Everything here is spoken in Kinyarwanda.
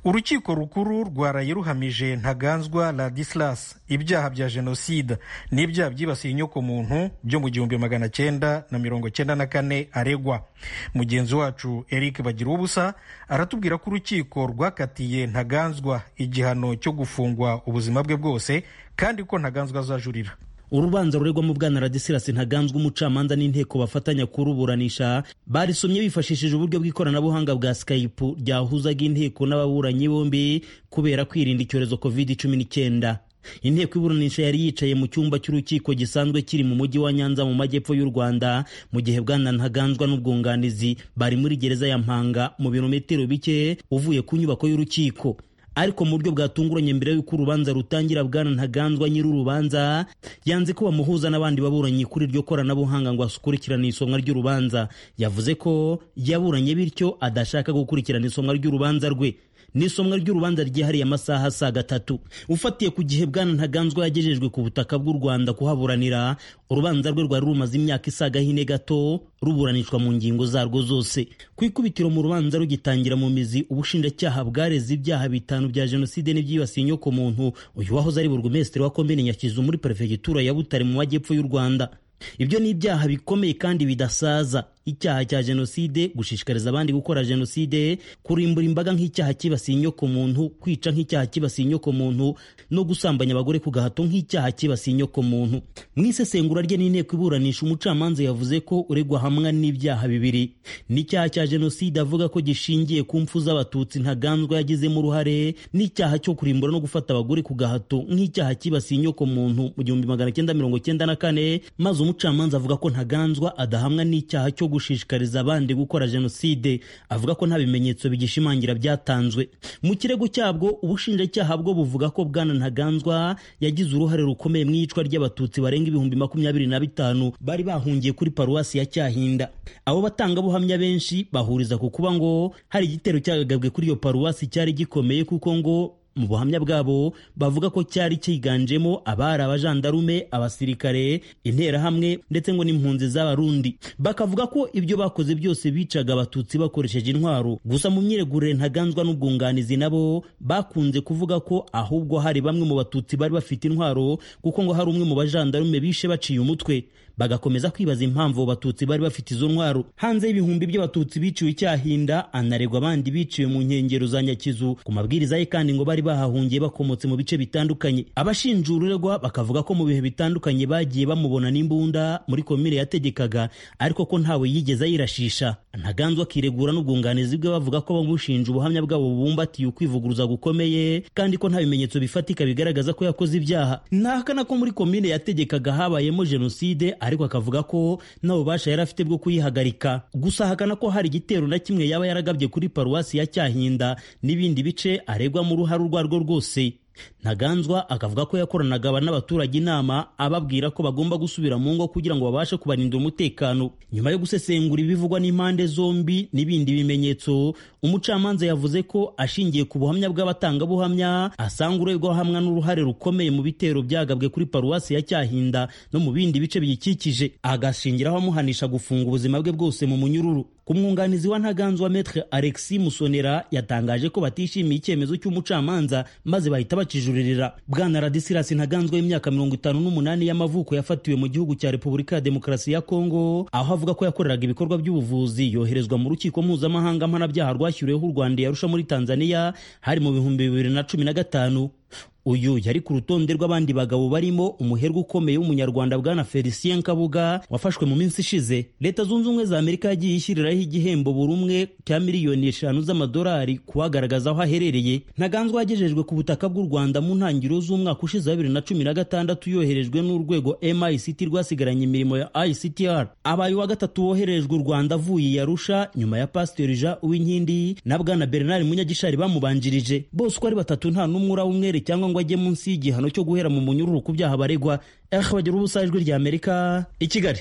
urukiko rukuru rwaraye ruhamije ntaganzwa ladislas ibyaha bya jenoside n'ibyaha byibasiye inyokomuntu byo mu gihumbi magana cyenda na mirongo cyenda na kane aregwa mugenzi wacu eric bagira ubusa aratubwira ko urukiko rwakatiye ntaganzwa igihano cyo gufungwa ubuzima bwe bwose kandi ko ntaganzwa azajurira urubanza ruregwamo bwana radisilasi ntaganzwa umucamanza n'inteko bafatanya kuruburanisha barisomye bifashishije uburyo bw'ikoranabuhanga bwa skype ryahuzaga inteko n'ababuranyi bombi kubera kwirinda icyorezo covid cumi n'icyenda inteko iburanisha yari yicaye mu cyumba cy'urukiko gisanzwe kiri mu mujyi wa nyanza mu majyepfo y'u rwanda mu gihe bwana ntaganzwa n'ubwunganizi bari muri gereza ya mpanga mu birometero bike uvuye ku nyubako y'urukiko ariko mu buryo bwatunguranye mbere y'uko urubanza rutangira bwana ntaganzwa nyir'urubanza yanze ko bamuhuza n'abandi baburanyi kuri iryo koranabuhanga ngo asukurikirane isomwa ry'urubanza yavuze ko yaburanye bityo adashaka gukurikirana isomwa ry'urubanza rwe n'isomwa ry'urubanza ryihariye amasaha saa gatatu ufatiye ku gihe bwana ntaganzwa yagejejwe ku butaka bw'u rwanda kuhaburanira urubanza rwe rwari rumaze imyaka isaga hine gato ruburanishwa mu ngingo zarwo zose ku ikubitiro mu rubanza rugitangira mu mizi ubushinjacyaha bwareze ibyaha bitanu bya jenoside n'ibyibasiye inyoko muntu uyu wahoze ari burugumesitiri wa komini nyakizu muri perefegitura ya butare mu majyepfo y'u rwanda ibyo ni ibyaha bikomeye kandi bidasaza icyaha cya jenoside gushishikariza abandi gukora jenoside kurimbura imbaga nk'icyaha kibasiye inyoko muntu kwica nk'icyaha kibasiye inyoko muntu no gusambanya abagore ku gahato nk'icyaha kibasiye inyoko muntu mu isesengura rye n'inteko iburanisha umucamanza yavuze ko uregwa hamwe n'ibyaha bibiri n'icyaha cya jenoside avuga ko gishingiye ku mfu z'abatutsi ntaganzwa yagizemo uruhare n'icyaha cyo kurimbura no gufata abagore ku gahato nk'icyaha kibasiye inyoko muntu mu gihumbi magana cyenda mirongo cyenda na kane maze umucamanza avuga ko ntaganzwa adahamwa n'icyaha cyo gushishikariza abandi gukora jenoside avuga ko nta bimenyetso bigishimangira byatanzwe mu kirego cyabwo ubushinjacyaha bwo buvuga ko bwana ntaganzwa yagize uruhare rukomeye mu iyicwa ry'abatutsi barenga ibihumbi makumyabiri na bitanu bari bahungiye kuri paruwasi ya cyahinda abo batangabuhamya benshi bahuriza ku kuba ngo hari igitero cyagagabwe kuri iyo paruwasi cyari gikomeye kuko ngo mu buhamya bwabo bavuga ko cyari cyiganjemo abari abajandarume abasirikare interahamwe ndetse ngo n'impunzi z'abarundi bakavuga ko ibyo bakoze byose bicaga abatutsi bakoresheje intwaro gusa mu myiregurire ntaganzwa n'ubwunganizi nabo bakunze kuvuga ko ahubwo hari bamwe mu batutsi bari bafite intwaro kuko ngo hari umwe mu bajandarume bishe baciye umutwe bagakomeza kwibaza impamvu abo batutsi bari bafite izo ntwaro hanze y'ibihumbi by'abatutsi biciwe icyahinda anaregwa abandi biciwe mu nkengero za nyakizu ku mabwiriza ye kandi ngo bari bahahungiye bakomotse mu bice bitandukanye abashinjurirwa bakavuga ko mu bihe bitandukanye bagiye bamubona n'imbunda muri komine yategekaga ariko ko ntawe yigeze ayirashisha ntaganzwa akiregura n'ubwunganizi bwe bavuga ko bamushinja ubuhamya bwabo bubumbatiye ukwivuguruza gukomeye kandi ko nta bimenyetso bifatika bigaragaza ko yakoze ibyaha ntahakana ko muri komine yategekaga habayemo jenoside ariko akavuga ko nta bubasha yari afite bwo kuyihagarika gusa ahakana ko hari igitero na kimwe yaba yaragabye kuri paruwasi ya cyahinda n'ibindi bice aregwamo uruhare urwo arirwo rwose ntaganzwa akavuga ko yakoranaga n'abaturage inama ababwira ko bagomba gusubira mu ngo kugira ngo babashe kubarinda umutekano nyuma yo gusesengura ibivugwa n'impande zombi n'ibindi bimenyetso umucamanza yavuze ko ashingiye ku buhamya bw'abatangabuhamya asanga uregwa hamwe n'uruhare rukomeye mu bitero byagabwe kuri paruwasi ya cyahinda no mu bindi bice biyikikije agashingiraho amuhanisha gufunga ubuzima bwe bwose mu munyururu umwunganizi wa ntaganzwa metre alexis musonera yatangaje ko batishimiye icyemezo cy'umucamanza maze bahita bakijuririra bwana radisilas ntaganzwa y'imyaka mirongo itanu n'umunani y'amavuko yafatiwe mu gihugu cya repubulika ya demokarasi ya kongo aho avuga ko yakoreraga ibikorwa by'ubuvuzi yoherezwa mu rukiko mpuzamahanga mpanabyaha rwashyiriweho u rwanda yarusha muri tanzania hari mu bihumbi bibiri na cumi na gatanu uyu yari ku rutonde rw'abandi bagabo barimo umuherwe ukomeye w'umunyarwanda bwana felicien kabuga wafashwe mu minsi ishize leta zunze ubumwe za amerika yagiye ishyiriraho igihembo buri umwe cya miliyoni eshanu z'amadolari kuhagaragaza aho aherereye ntaganzwa yagejejwe ku butaka bw'u rwanda mu ntangiriro z'umwaka ushize wa bibiri na cumi na gatandatu yoherejwe n'urwego mict rwasigaranye imirimo ya ictr abaye uwa gatatu woherejwe u rwanda avuye yarusha nyuma ya pasiteri jean uwinkindi na bwana bernard munyagishari bamubanjirije bose uko ari batatu nta n'umwe urawe umwere cyangwa ngo ajye munsi y'igihano cyo guhera mu munyururu ku byaha baregwa bagira ubusa ijwi ry'amerika i kigali